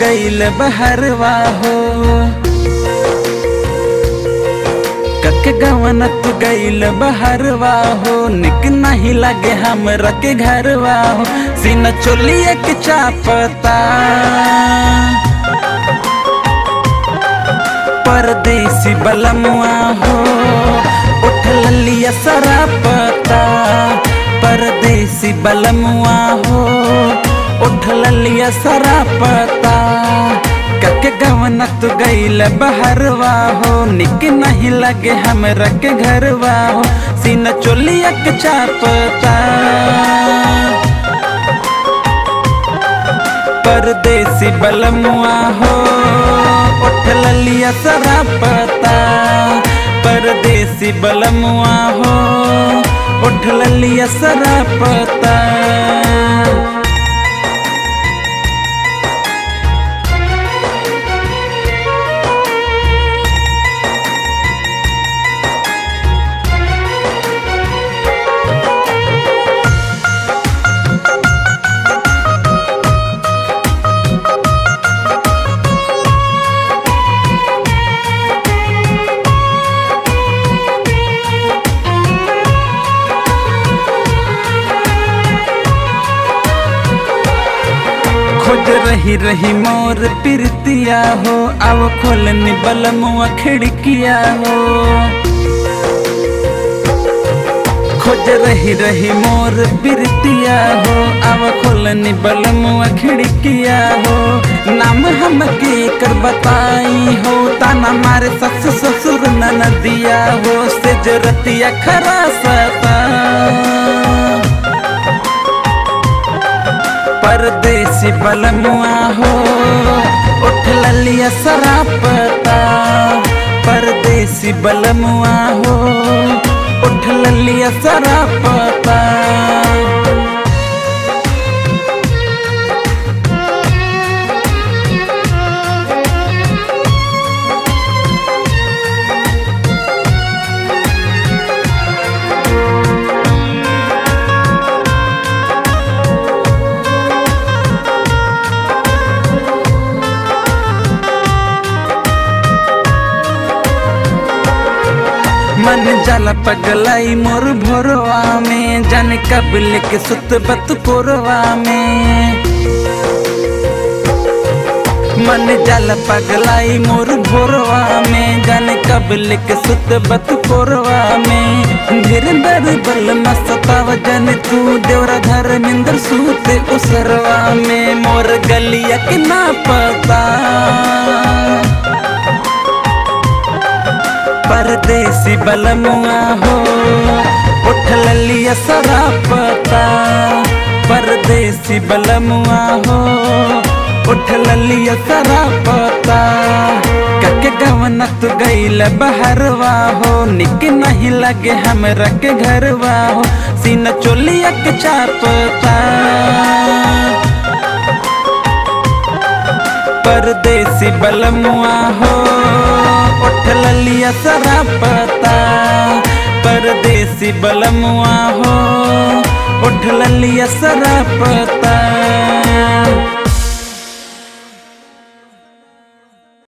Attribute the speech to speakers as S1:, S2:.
S1: गईल बहरवा हो कक गवन तू गईल बहरवा हो निक नहीं लगे हमरा के घरवा हो सीना चोलिए के चापता परदेसी बलमुआ हो उठ लिया सरापता परदेसी बलमुआ हो उठ लिया सरापता कक गवन तू गईल बहरवा हो निक नहीं लगे हमरा के घरवा हो सीना चोलिया के चापता परदेसी बलमुआ हो उठ लिया सरापता परदेसी बलमुआ हो उठ लिया सरापता खोज रही रही मोर पिरतिया हो अब खोलनी बलमुआ खिड़किया हो खोज रही रही मोर पिरतिया हो अब खोलनी बलमुआ खिड़किया हो नाम हम के कर बताई हो ताना मारे सस ससुर नदिया हो से जरतिया खरा सता परदेसी बलमुआ हो उठ लिया सरापता परदेसी बलमुआ हो उठ लिया सरापता मन जाला पगलाई मोर भोरवा में जाने कब लेके सुत बत कोरवा में मन जाला पगलाई मोर भोरवा में जाने कब लेके सुत बत कोरवा में धीरे दर बल मस्ताव जन तू देवरा धर्मेंद्र सूते उसरवा में मोर गलिया के ना पता परदेसी बलमुआ हो उठ लिया सरापता परदेसी बलमुआ हो उठ लिया सरापता कक गवन तू गईल बहरवा हो निक नहीं लगे हमरा के घरवा हो सीना चोलिया के चापता परदेसी बलमुआ हो उठ लिया सरापता परदेसी बलमुआ हो उठ लिया सरापता